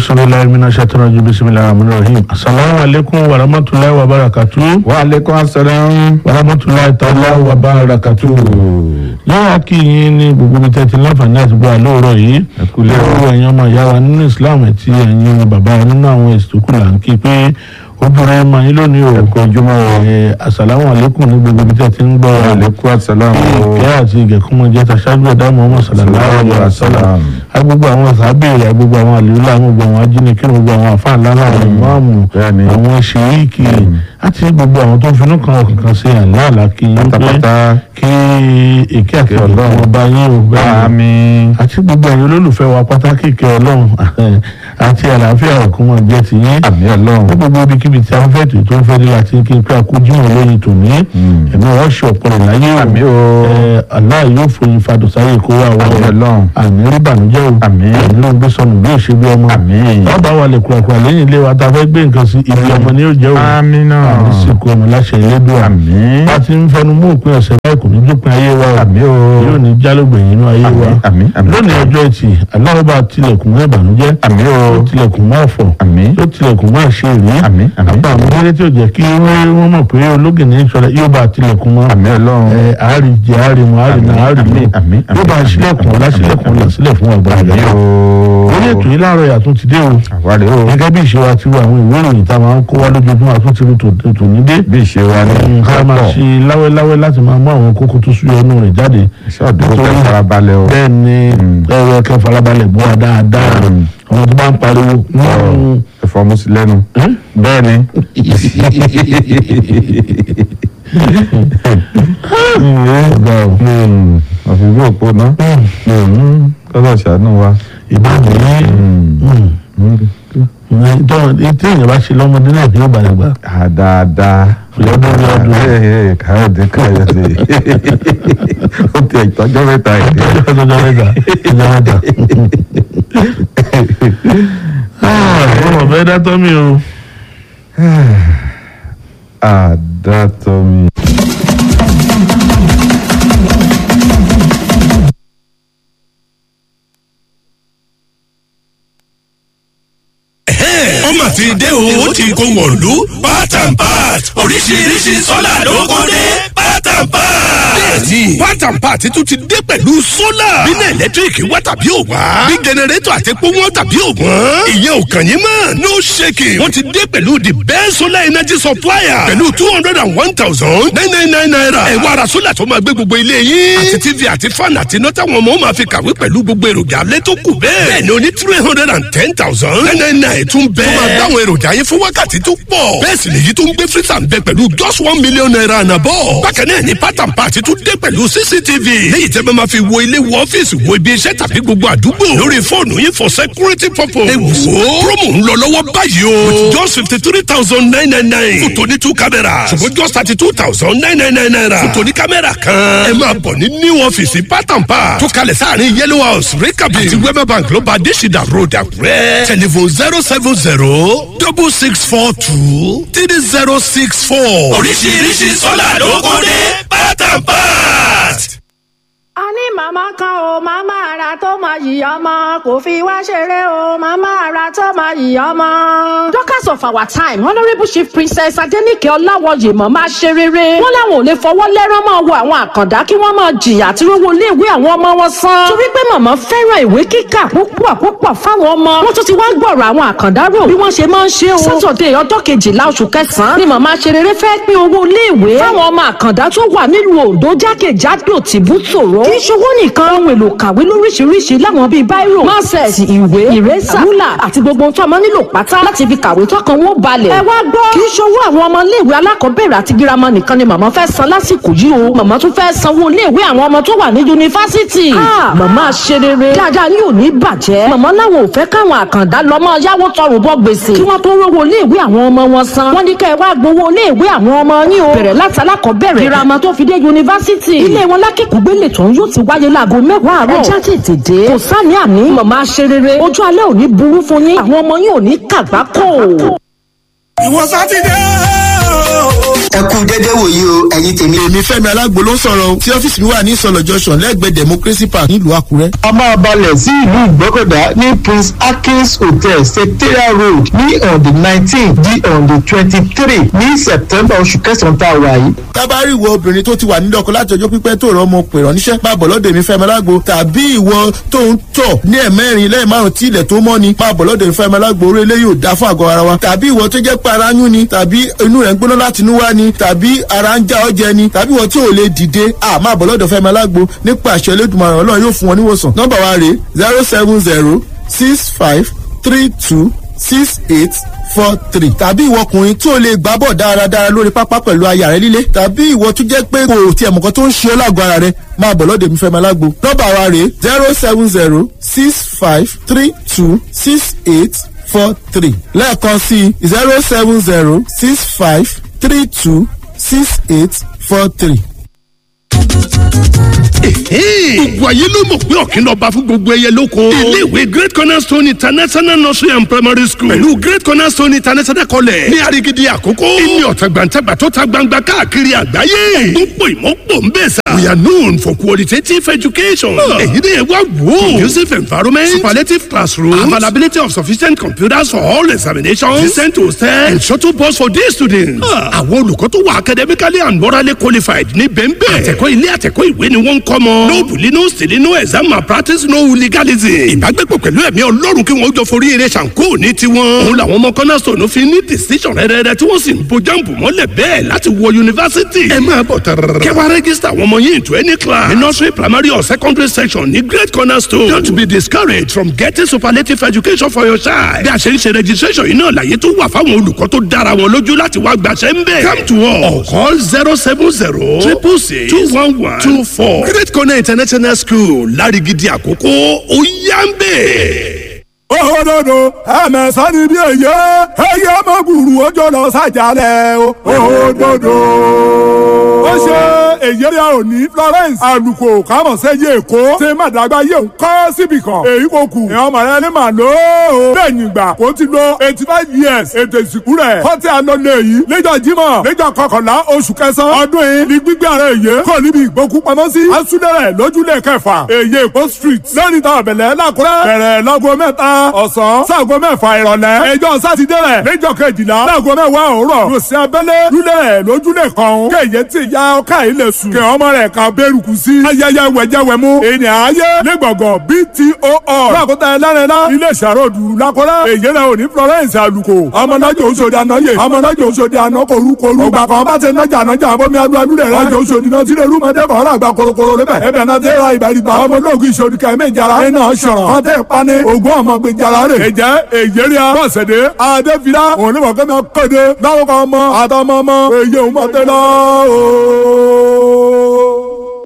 auzubillahi minash shaitani rajim bismillahir rahmanir rahim assalamu alaikum wa rahmatullahi wa barakatuh wa aleykum asalaam. wa rahmatullahi ta'ala wa barakatuh yàrá kí yín ní gbogbo ibi tẹ́tí láǹfààní àti gbọ́ àlóòrọ̀ yìí Ẹ kúlẹ̀ o. lọ́wọ́ ẹ̀yin ọmọ ìyá wa nínú islam àti ẹ̀yin ọmọ bàbá wa nínú àwọn èsì tó kù là ń kí pé ó dúró ẹ̀ máa yín lónìí o Ẹ kú ojúmọ́ o. ẹ̀ assalamu alaikum ní gbogbo ibi tẹ́tí ń gbọ́ wa wa aleykum asalaam. ìkẹ́ àti ìgẹ̀kúnmọ́ jẹ́ taṣáájú ẹ̀dá Muhammad sallallahu alaihi wasallam agbègbè àwọn sàbẹ̀rẹ̀ agbègbè àwọn àlùlá gbogbo àwọn ajínigbé gbogbo àwọn àfáàlá àwọn ìmáàmù Bẹ́ẹ̀ni. àwọn ṣèríkì àti gbogbo àwọn tó ń finú kan ọkàn kan sí àlàálà kí yín pé pátápátá. kí èké àti Ọlọ́run. ọlọ́run ọba yín ò bẹ́ẹ̀ àmín. àti gbogbo ẹ̀yin olólùfẹ́ wa pátákì ìkẹ́ ọlọ́run àti àlàáfíà ọ̀kúnmọ̀ jẹ́ ti yín àmín ní ọlọ́run. gbogbo ibikíbi tí a ń fẹ́ tó tó ń fẹ́ dé láti kí n pé akójúmọ̀ lóyìn tòní ẹ̀mí wọ́n ṣe ọ̀pọ̀ rẹ̀ láyé o àmín o. ẹ Allah yóò foyin fadùsáyè kó wà àmín wọ́n ọlọ́run. àmì rí bànújẹ́ o Àmín. àmì ló ń gbé sọnù bí òṣè bí ọmọ àmín. ọba wa lè kúrakúra lẹ́yìn ilé wa tá a fẹ́ gbé nǹkan sí ibi ọmọ ni yóò jẹ́ o àmín náà. àmì sìnkú ọmọ láṣẹ Elédùà àmín. bá ti ń fẹnu mú òpin ọ̀sẹ̀ báyìí kò ní dópin ayé wa o àmín o. yóò ní jálógbè nínú ayé wa àmín àmín. lónìí ọjọ́ ẹtì Allah bá tilẹ̀kùn mọ́ ìbànújẹ́ àmín o. yóò tilẹ̀kùn mọ́ ọ̀fọ̀ àmín. yóò tilẹ̀kùn mọ́ àṣírí àmín àmín. àpá àwọn eré tí ò jẹ́ kí wọ́n mọ̀ pé ológin ní sọ̀rọ̀ yóò bá tilẹ̀kùn mọ́ àmín ọlọ́run. ẹ àárí jẹ àárí mu àárí náà àárí àmín mu àmín yóò bá sílẹ̀kùn ọ̀la sílẹ̀kùn ọ̀la sílẹ̀ fún ọgbà àmín rẹ̀. o. orí ètò yìí láàárọ̀ yàtún ti dé o àwárí o. gẹ́gẹ́ bí ìṣe wa ti wà àwọn ìwé ìròyìn tá a máa ń kó wá lójoojúmọ́ àtúntì rí tò- tò ní dé. bí ìṣe wa ní ká máa kápọ̀. ṣe láwẹ́láwẹ́ láti máa mú àwọn kókó tó súyọ inú rẹ̀ jáde. iṣẹ́ ọ̀dọ́ kẹ́ farabalẹ̀ o. bẹ́ẹ̀ ni Mm. ẹ̀rọ ẹ̀kẹ́ farabalẹ̀ bọ́ wa dáadáa Mm. àwọn tó bá ń pariwo. mm, ẹ̀fọ́ mú sí lẹ́nu. ẹ́? bẹ́ẹ̀ ni. ọ̀gá o. àfi bí òpó ná. kọ́lọ̀ ṣàánú wa. ìbáàdì yìí tí èèyàn bá ṣe lọ́mọdé náà yóò balẹ̀ gbà. Ah, dáadáa. Lọ́dún ní ọdún. Ẹ, ẹ, káyọ̀dé káyọ̀dé. ó ti ẹ̀tọ́jọ́ mẹ́ta ìdí. ọjọ́ mẹ́ta ọjọ́ mẹ́ta. ọmọ bẹ́ẹ̀ dátọ́ mi o. àdàtọ̀ mi. ọmọ ti dé o ó ti kó wọ̀lú part and part oríṣiríṣi sọ́là ló kó dé part and part. bẹ́ẹ̀ni part and part tún ti dé pẹ̀lú sólà. bínú ẹ̀lẹ́tíríkì wá tàbí ò wá. bí jẹnẹrétọ̀ àti epo wọn tàbí ò wọ́n. ìyẹn ò kàn yín mọ́ no shaking. wọ́n ti dé pẹ̀lú the best solar energy supplier. pẹ̀lú two hundred and one thousand nine nine nine naira. ẹ wá ra sólà tó máa gbé gbogbo ilé yín. àti tv àti fan àti iná táwọn ọmọ máa fi kàwé pẹ̀lú gbogbo èròjà alẹ́ tó kù bẹ́ẹ̀. bẹ́ẹ̀ ni o ní three hundred and ten thousand nine nine nine tún bẹ́ẹ̀. tó máa dáwọn èròjà yín fún wákàtí tó pọ̀. bẹ́ẹ̀ sì lèyí tó ń gbé freezer ń bẹ pẹ̀lú just one million naira àná bọ̀. bákan náà ni part and part tún dé pẹ̀lú cctv. léyìí tẹ́ bá máa fi wo ilé wo ọ́fíìsì wo ibi iṣẹ́ tàbí gbogbo àdúgbò. lórí fóònù yín for security purpose. ẹ wò ó promo ń lọ lọ́wọ́ báyìí o. with just fifty three thousand nine nine nine. fún tòní two cameras. ṣùgbọ́n just thirty two thousand nine nine nine naira. fún tòní kámẹ́rà kan. ẹ máa bọ̀ ní new ọ́fíìsì part and part. tó kalẹ̀ sáàrin yellow house rekabi. àti wema bank ló bá adésìdá road àkúrẹ́. telephone zero seven zero double six four two three zero six four. oríṣiríṣi sọ́là ló kọ́ dé part and part. a ní màmá kan o màmá ara tó máa yìí ọmọ kò fi wá ṣeré o màmá ara tó máa yìí ọmọ. Dorcas of our time honourable chief princess adenike ọláwọyè mọ̀ máa ṣe rere wọ́n láwọn ò lè fọwọ́ lẹ́rán máa wo àwọn àkàndá kí wọ́n máa jìyà àti rówó iléèwé àwọn ọmọ wọn san. torí pé màmá fẹ́ràn ìwé kíkà púpọ̀ púpọ̀ fáwọn ọmọ wọ́n tún ti wá gbọ̀rọ̀ àwọn àkàndá rò bí wọ́n ṣe máa ń ṣe o. sátọ̀dẹ̀ ọjọ́ kejìlá oṣù kẹsàn-án ni màmá ṣe rere fẹ́ pín owó iléèwé fáwọn ọmọ àkàndá tó wà nílùú ondo jákèjádò tìbútòrò kì í ṣowó nìkan ohun èlò kàwé lóríṣiríṣi láwọn bíi báírò máṣẹ̀sì ìwé ìrẹ́sà rúlà àti gbogbo ohun tó ọmọ nílò pátá láti fi kàwé tọkàn wọn balẹ̀. ẹ wá gbọ́ kì í ṣowó àwọn ọmọ iléèwé alákọ̀ọ́bẹ̀rẹ̀ àti girama nìkan ni màmá fẹ́ san lásìkò yìí o màmá tún fẹ́ sanwó iléèwé àwọn ọmọ tó wà ní yunifásitì. Ah, màmá ṣe rere dáadáa ní òní bàjẹ́ màmá láwọn ò fẹ́ káwọn àkàndá lọ́mọ yáwó tọrùn bọ́ gbèsè kí wọ́n tó rówó iléèwé àwọn ọmọ wọn san. wọ́n ní kẹ́ ẹ wá gbowó iléèwé àwọn ọmọ yín o bẹ̀rẹ̀ láti alákọ̀ọ́bẹ̀rẹ̀ girama tó fi dé yunifásitì. ilé wọn lákìkúgbélé tó ń yóò ti wáyé láago mẹ́wàá àárọ̀. ẹja tètè dé kò sáni àní màmá ṣe rere ojú alẹ́ ò ní burú fún yín àwọn ọmọ yín ò ní kàgbákò. ìwọ sátidé ẹ kú dédé wòye o ẹ̀yin tèmi. èmi fẹ́mi alágbo ló ń sọ̀rọ̀ o tí ọ́fíìsì mi wà ní ìsọ̀lọ̀ junction lẹ́gbẹ̀ẹ́ democracy park nílùú àkúrẹ́. a máa balẹ̀ sí ìlú ìgbọ́kọ̀dá ní prince akins hotel secretariat road ní on the nineteen di on the twenty-three ní september oṣù kẹsàn-án tá a wà yìí. tábàárì ìwọ obìnrin tó ti wà nílé ọkọ láti ọjọ́ pípẹ́ tó rọ ọmọ pèrọ̀ níṣẹ́ máa bọ̀ lọ́dọ̀ èmi fẹ́mi alágbo tàbí ìwọ tó ń tọ̀ ní ẹ̀mẹ́rin lẹ́yìn márùn tí ilẹ̀ tó mọ́ ni máa bọ̀ lọ́dọ̀ èmi fẹ́mi alágbo orí eléyìí ò dá fún àgọ́ ara wa tàbí ìwọ tó jẹ́ pé ara yún ni tàbí inú rẹ̀ ń gbóná láti inú wá ni tàbí ara ń já ọjẹ ni tàbí ìwọ tí ò lè dìde à máa bọ̀ lọ́dọ̀ fẹ́mi alágbo nípa àṣẹ elédùnmaràn ọlọ́run yóò fún wọn níwòsàn nọ́mbà wa rèé zero seven zero six five three two six eight four three tàbí ìwọ ọkùnrin tí o lè gbá bọ̀ dáradára lórí pápá pẹ̀lú aya rẹ líle tàbí ìwọ tó jẹ́ pé kò tiẹ̀ mọ̀kan tó ń ṣe ọ́ lágọ̀ọ́ ara rẹ máa bọ̀ lọ́dọ̀ mi fẹ́ máa lágbo nọ́mbà wa rèé zero seven zero six five three two six eight four three lẹ́ẹ̀kan sí zero seven zero six five three two six eight four three gbogbo ayé ló mọ̀ pé ọ̀kìn lọ́ba fún gbogbo ẹyẹ lóko. iléèwé great cornerstone international nursery and primary school pẹ̀lú great cornerstone international college ní arigidi àkókò. ìní ọ̀tàgbàǹtàgbà tó ta gbangba káàkiri àgbáyé. gbogbo ìmọ̀pọ̀ ń bẹ̀ sà. we are known for qualitative education. èyí ni ẹ wá wò. conducive environment superlative classroom availability of sufficient computers for all examinations decent hostel and shuttle bus for day students. àwọn olùkọ́ tó wà academically and morally qualified ní bẹ́ńbẹ́. àtẹ̀kọ́ ilé àtẹ̀kọ́ ìwé ni wọ́n ń kọ́ mọ́. no bully no stealing no exam malpractice no hooliganism. ìbágbépọ̀ pẹ̀lú ẹ̀mí ọlọ́run kí wọ́n jọ forí eré ṣàǹkó ní tiwọn. òun làwọn ọmọ cornerstone fi ní decision rẹ́rẹ́rẹ́ tí wọ́n sì ń bo jáǹbù mọ́lẹ̀ bẹ́ẹ̀ láti wọ yunifásitì. ẹ máa bọ̀ tẹ̀rẹ̀rẹ̀. kẹwàá rẹ́gísítà àwọn ọmọ yín into any class. ní nursery primary or secondary section ní great cornerstone. don't be discouraged from getting superlative education for your child. bí a ṣe ń ṣe registration yìí náà láyé tó wà fáwọn olùkọ́ tó dára wọn lójú láti wá gbàṣẹ́ ń bẹ̀. come to us or call zero seven zero triple six two one one two four. great corner international school lárigidi àkókò ó yá ń bẹ̀. òdodo ẹ̀mẹ̀sán ni bí èyí ẹ̀yẹ ọmọkùnrin ojú lọ sàjálẹ̀ o òdodo. ó ṣe èyí rẹ̀ ò ní florence àlùkò kámọ̀sẹ́yẹ èkó ṣe má dàgbà yé ń kọ́ síbì kan èyí kò kù ẹ̀ ọmọ rẹ ní màá lò ó. lẹ́yìn ìgbà kó ti lo eighty five years ètò ìsìnkú rẹ̀ kọ́tí àlọ́lẹ̀ yìí lẹ́jọ́ jímọ̀ lẹ́jọ́ kọkànlá oṣù kẹsàn-án ọdún yìí ní gbígbé ara èyí kò níbi ìgbókùpamọ́sí asúlẹ̀rẹ̀ lójúlẹ̀ kẹfà èyí èkó street lẹ́ni tá ọ̀bẹ̀lẹ̀ lákúrẹ́ bẹ̀rẹ̀ lọ́gọ́ mẹ́ta ọ̀sán sáàgọ́ mẹ́fà ìrọ̀lẹ́ ẹjọ́ sátidé rẹ̀ lẹ́jọ́ kejìlá sáàgọ́ mẹ́wàá òwúrọ̀ lòsì abẹ́lé lulẹ̀ rẹ̀ lójúlẹ̀ kan kéye tí ya ọkà yìí lè sùn kẹ́ ọmọ rẹ̀ kan bẹ́rùkù sí ayẹyẹ wẹ̀jẹ̀wẹ̀mú ènìyàn ayé lẹ́gbọ̀ngàn bto lọ́kọ̀tà ẹlẹ́rìnlá ilé ìṣàròdù lakọ́rẹ́ èyí rẹ̀ òní florence àlùkò ọmọnájò oṣòdì ànáyè ọmọnájò oṣòdì ànákòrúkòrú ọgbà kan bá ti nájà nájà àbọ̀mí adúládú rẹ̀ rájò oṣòdì náà sílẹ̀ rúmọdé kọ́ ọ̀rọ̀ àgbà korokoro lébẹ̀ ẹbẹ̀ náà tẹ́ ra ìbàdìgbà ọmọ olóògùn ìṣòdì kẹ́mẹ́ ìjàrá ẹ̀ náà ṣọ̀rọ̀ ọtẹ́ pani ògùn ọmọ gbé jara rẹ̀ ẹ̀jẹ̀ èyẹ́rìà bọ́sẹ̀dé adéfìlà òun ní mọ̀kẹ́mi kéde láwùkọ́ ọmọ àtọmọ ọmọ èyí òun mọ̀ tẹ́lẹ̀ ooo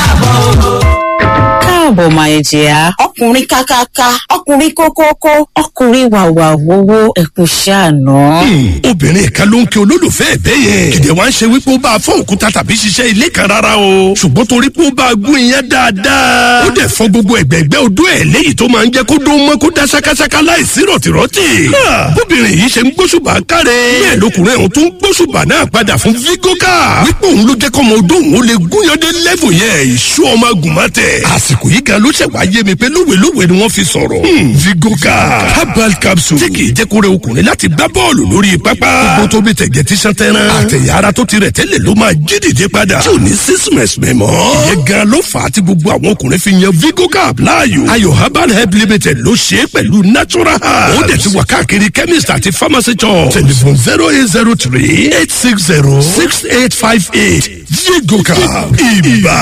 káàbọ̀ máa jẹ́ ọkùnrin kákáká ọkùnrin kókókó ọkùnrin wàwà wowó ẹkùn ṣàánú. obìnrin kan ló ń kí olólùfẹ́ ẹ̀bẹ́ yẹn kìdẹ̀ wá ń ṣe wípé ó bá a fọ́ òkúta tàbí ṣiṣẹ́ ilé kan rárá o ṣùgbọ́n torí pé ó bá a gún iyán dáadáa ó dẹ̀ fọ́ gbogbo ẹ̀gbẹ́gbẹ́ odó ẹ̀ léyìí tó máa ń jẹ́ kó dó mọ́ kó dá ṣákáṣáká láìsí rọ̀tìrọ̀tì. bóbìnrin yìí ṣe ń gbóṣùbà káre bẹ́ẹ̀ lọkùnrin ọ̀hún tó ń gbóṣùbà náà padà fún vigoka wípé òun ló jẹ́ kọ́mọ odó òun ó lè gúnyandé lẹ́fù yẹn ìṣú ọmọ agùnmọ́tẹ̀ àsìkò yìí gan ló ṣẹ̀ wá yé mi pé lówelówe ni wọ́n fi sọ̀rọ̀. vigoka herbal capsule tí kì í jẹ́ kó rẹ ọkùnrin láti gbá bọ́ọ̀lù lórí pápá. gbogbo tó bí tẹ̀gẹ̀ tí sàn tẹ́ran. àtẹ̀yà ara tó ti rẹ̀ tẹ́lẹ̀ ló máa jí dìde padà. tí ò ní sísìmẹ̀sì mẹ́mọ́. ìyẹn gan ló fà á tí gbogbo àwọn ọkùnrin fi yan vigoka láàyò. ayò herbal help limited ló ṣe é pẹ̀lú natural herbs. ó dẹ̀ ti wà káàkiri chemist àti pharmacy shop. telephone zero eight zero three eight six zero six eight five eight vigoka ibà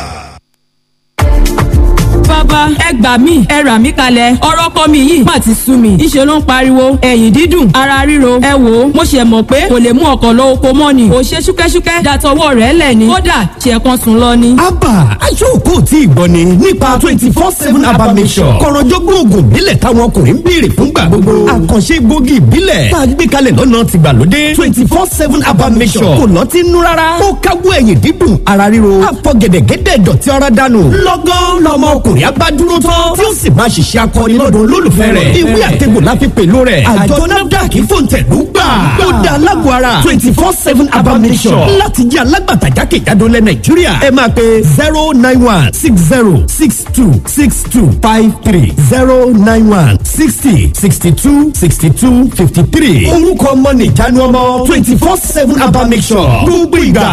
bàbá ẹ gbà mí ẹ rà mí kalẹ̀ ọ̀rọ̀ kọ́ mi yìí má ti sú mi ìṣe ló ń pariwo ẹ̀yìn dídùn ara ríro ẹ wò ó mo ṣe mọ̀ pé kò lè mú ọkọ̀ lọ oko mọ́ ni ò ṣe ṣúkẹ́ṣúkẹ́ dàtọwọ́ rẹ̀ lẹ̀ ni kódà ṣe kan sùn lọ ni. abba aṣọ́kò tí ìgbọ́ ni nípa twenty four seven abba mission kọ̀rọ̀jọ́gbọ́n oògùn ìbílẹ̀ táwọn ọkùnrin ń béèrè fúngbà gbogbo àkànṣe gbòógì ìbílẹ̀ tá a gbé kalẹ̀ lọ́nà tìgbàlódé twenty four seven abba mission kò lọ́tí nú rárá ó káwọ́ ẹ̀yìn dídùn ara ríro àfọ̀gẹ̀dẹ̀gẹ̀dẹ̀ dọ̀tí ara dànù lọ́gán lọ́mọ ọkùnrin ìyá bá dúró tán tí ó sì máa ṣiṣẹ́ akọni lọ́dọ̀ olólùfẹ́ rẹ̀ ìwé àtẹ̀gbò la fi pèlò rẹ̀ àjọ nafdac fòǹtẹ̀lú gbà ó dá alágbó ara twenty four seven abamisọ̀ láti jẹ́ alágbàtà jákèjádò lẹ̀ nàìjíríà ẹ máa pe zero nine one six zero six two six two five three zero nine one sixty sixty two sixty two fifty three orúkọ ọmọ nìjánu ọmọ twenty four seven abamisọ̀ gbogbo ìgbà